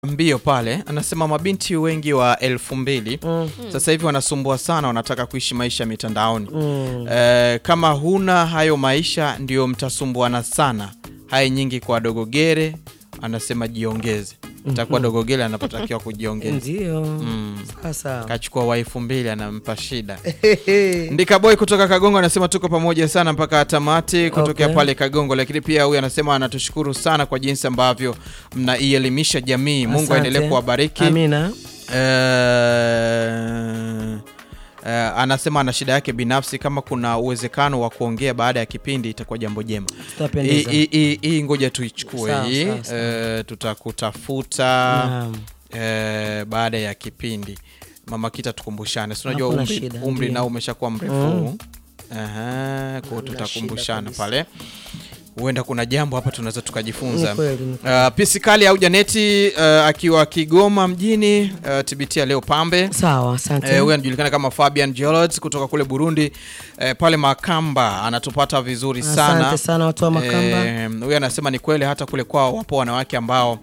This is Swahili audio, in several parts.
mbio pale anasema mabinti wengi wa elfu mbili Mm. sasa hivi wanasumbua sana, wanataka kuishi maisha mitandaoni. Mm. Eh, kama huna hayo maisha ndio mtasumbuana sana. Hai nyingi kwa dogogere, anasema jiongeze. Itakuwa dogogere anapotakiwa kujiongeza. Ndio. Mm. Sasa. Kachukua wa elfu mbili anampa shida. Ndika boy kutoka Kagongo anasema tuko pamoja sana mpaka tamati kutokea Okay. pale Kagongo, lakini pia huyu anasema anatushukuru sana kwa jinsi ambavyo mnaielimisha jamii. Mungu Asante. aendelee kuwabariki. Amina. Eh, eh, anasema ana shida yake binafsi, kama kuna uwezekano wa kuongea baada ya kipindi itakuwa jambo jema. Hii- Tutapendeza. hii- hii- Hii ngoja tuichukue Sawa, hii, sawa, sawa. eh, tutakutafuta Naam. eh, baada ya kipindi. Mama Kita, tukumbushane, si unajua Hakuna umri, shida, umri ndio. nao umeshakuwa mrefu Mm. Aha, kwa hiyo tutakumbushana kabisa. pale, huenda kuna jambo hapa tunaweza tukajifunza. Ni kweli, ni Uh, Pisikali au Janeti uh, akiwa Kigoma mjini uh, TBT leo pambe Sawa, asante. Eh, huyu anajulikana kama Fabian George kutoka kule Burundi eh, pale Makamba anatupata vizuri sana. Asante sana watu wa Makamba. Eh, Huyu anasema ni kweli hata kule kwao wapo wanawake ambao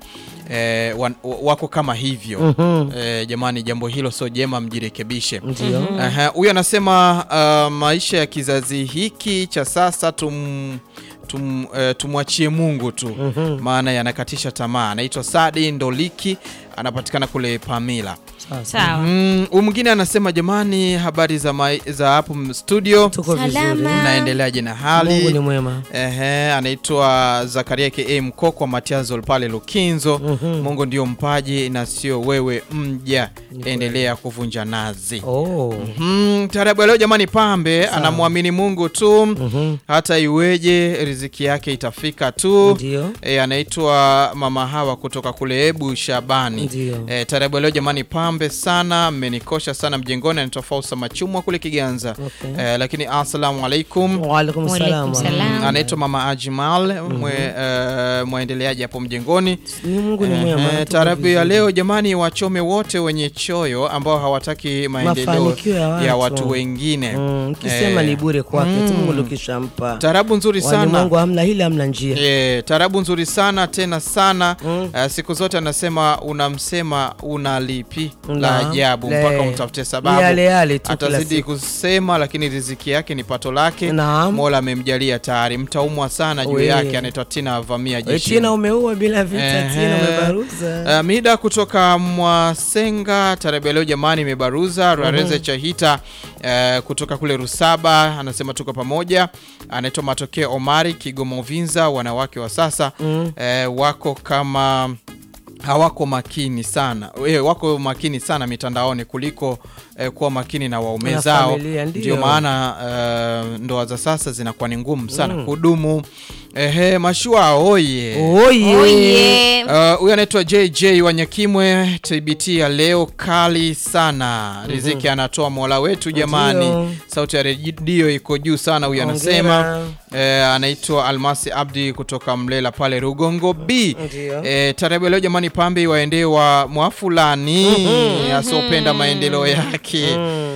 eh, wan, wako kama hivyo. Mhm. Eh, jamani, jambo hilo sio jema, mjirekebishe. Ndio. Aha, Huyu anasema uh, maisha ya kizazi hiki cha sasa tum, tum, eh, tumwachie Mungu tu Mhm. maana yanakatisha tamaa. Anaitwa Sadi Ndoliki, anapatikana kule Pamila. Sawa. Sawa. Mm, huyu mwingine anasema jamani, habari za, mai, za hapo m- studio, Tuko vizuri. Salama. mnaendeleaje na Mungu ni hali? mwema. Ehe, anaitwa Zakaria ka Mkoko Matiazol pale Lukinzo. Mhm. Mungu ndio mpaji na sio wewe mja, endelea kuvunja nazi. Oh. Mm, tarabu ya leo jamani, pambe anamwamini Mungu tu, Mhm. hata iweje riziki yake itafika tu. Ndio. E, anaitwa Mama Hawa kutoka kule Ebu Shabani. Ndio. E, tarabu ya leo jamani, pambe sana, mmenikosha sana mjengoni. Anaitwa Fausa Machumwa kule Kiganza. Okay. E, lakini assalamu alaikum. Wa alaikum Waalaikum salam. salam. Anaitwa Mama Ajmal mwe, e, mwaendeleaji hapo mjengoni. Ni Mungu ni mwema. Ehe, tuko Taarabu ya vizuri. leo jamani, wachome wote wenye choyo ambao hawataki maendeleo Mafanikio ya watu. ya watu wengine. Mm, Kisema Eh, ni bure kwake mm. tu Mungu ndo kishampa. Taarabu nzuri sana. Walimwengu hamna hili hamna njia. E, taarabu nzuri sana tena sana Mm. Eh, siku zote anasema unamsema una lipi la Naam. ajabu Le- mpaka umtafute Ni sababu yale yale tu kila atazidi siku. kusema lakini riziki yake ni pato lake Naam. mola amemjalia tayari mtaumwa sana juu We. yake anaitwa tina avamia We, jeshi Tina umeua bila vita, Ehe. Tina umebaruza. Uh, mida kutoka Mwasenga tarehe leo jamani, imebaruza Rareze Chahita uh, kutoka kule Rusaba anasema tuko pamoja. Anaitwa Matokeo Omari Kigoma Uvinza. Wanawake wa sasa Mm. uh, wako kama hawako makini sana eh, wako makini sana mitandaoni kuliko eh, kuwa makini na waume Na zao. familia, ndio. Ndio maana eh, ndoa za sasa zinakuwa ni ngumu sana kudumu. Ehe, mashua oye Oye. Oye. Uh, huyu anaitwa JJ Wanyakimwe. TBT ya leo kali sana, riziki anatoa mola wetu jamani. Ndio. Sauti ya redio iko juu sana. Huyu anasema Hongera. eh, anaitwa Almasi Abdi kutoka Mlela pale Rugongo B. Ndio. Eh, tarehe leo jamani, pambe iwaendee wa mwafulani asiopenda maendeleo yake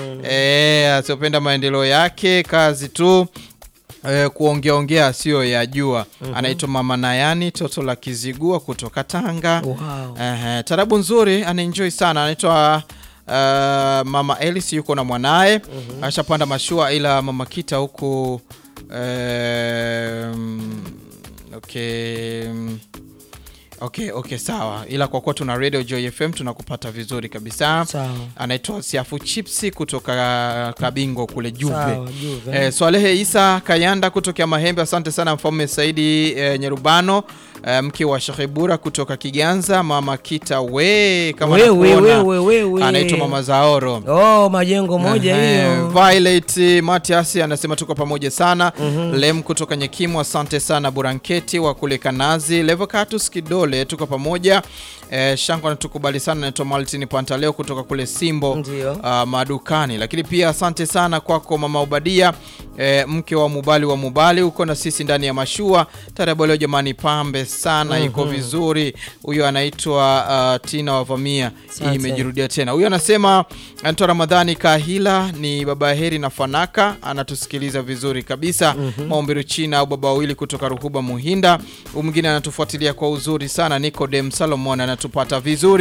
eh, asiopenda maendeleo yake, kazi tu eh, kuongeaongea sio yajua. Anaitwa Mama Nayani toto la Kizigua kutoka Tanga. Wow. Ehe, tarabu nzuri, anaenjoy sana. Anaitwa uh, Mama Elis yuko na mwanaye ashapanda mashua, ila Mama Kita huku um, okay Okay, okay, sawa, ila kwa kuwa tuna Radio Joy FM tunakupata vizuri kabisa. Sawa. Anaitwa Siafu Chipsi kutoka Kabingo kule Juve. Sawa, Juve. Eh, Swalehe Isa Kayanda kutokea Mahembe, asante sana Mfalme Saidi eh, Nyerubano eh, mke wa Sheikh Bura kutoka Kiganza. Mama Kita we kama We, we, nakuona. we, we, we. anaitwa Mama Zaoro. Oh, majengo moja Ehe, hiyo. Violet Matias anasema tuko pamoja sana. Lem kutoka Nyekimu, asante sana. Buranketi wa kule Kanazi, Levocatus Kidole, tuko pamoja. Eh, Shango anatukubali sana. Naitwa Maltin Pantaleo kutoka kule Simbo Ndio. uh, madukani. Lakini pia asante sana kwako Mama Ubadia eh, mke wa Mubali wa Mubali, uko na sisi ndani ya mashua tarabu leo jamani, pambe sana iko vizuri. Huyo anaitwa uh, Tina Wavamia, hii Asante. imejirudia tena. Huyo anasema anaitwa Ramadhani Kahila, ni baba Heri na Fanaka, anatusikiliza vizuri kabisa. Maombi China au baba wawili kutoka Ruhuba Muhinda. Huyu mwingine anatufuatilia kwa uzuri sana, Nicodem Salomon anatu unatupata vizuri